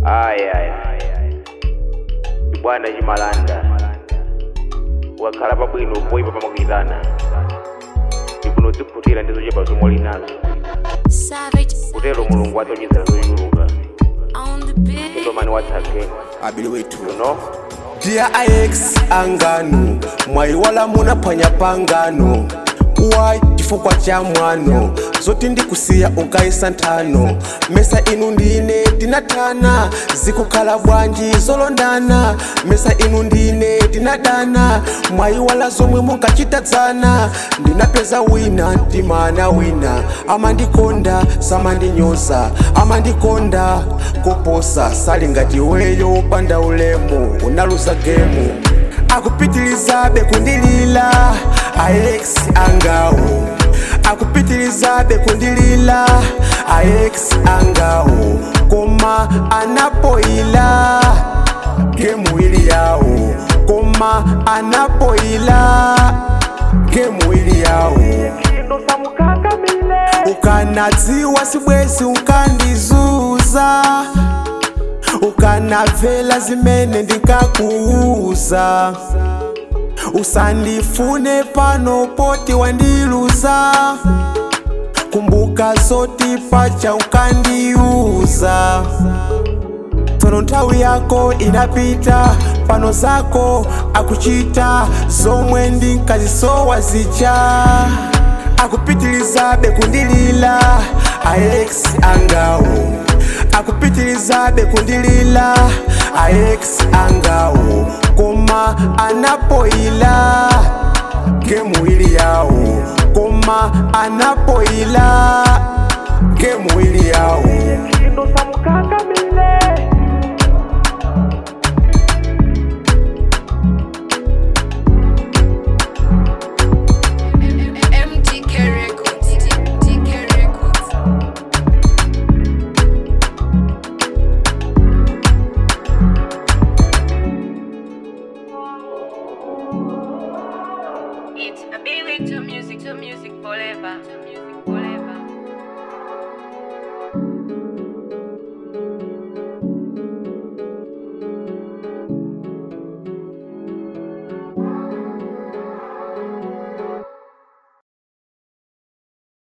aya chibwana chimalanda wakhala pabwino poyipa pamakuyitana ikuno zikhutira ndizo chepa zomwe linazo Savage kutero mulungu atonyezera zochuluka on the beat. endomani watsake abili wetu you know Dear IX angano mwaiwala munaphwanya pangano why chifukwa cha mwano zoti ndikusiya unkayisa nthano mesa inu ndine tinathana zikukhala bwanji zolondana mesa inu ndine tinadana mwaiwala zomwe munkachitadzana ndinapeza wina ndimana wina amandikonda samandinyoza amandikonda koposa sali ngati weyo panda ulemu unaluza gemu akupitilizabe kundilila aex angawo akupitilizabe kundilila aex angawo koma anapoila gemu ili yawo koma anapoila gemu ili yawo ukanadziwa sibwezi ukandizuza ukanavela zimene ndinkakuuza usandifune pano poti wandiluza kumbuka zoti pacha ukandiuza tsono nthawi yako inapita pano zako akuchita zomwe ndinkazisowa zija akupitilizabe kundilila aex angawo akupitilizabe kundilila aex angawo koma anapoila gemu ili yawo koma anapoila gemu ili yawo MTK Records. TK Records. It's a big to music, to music forever.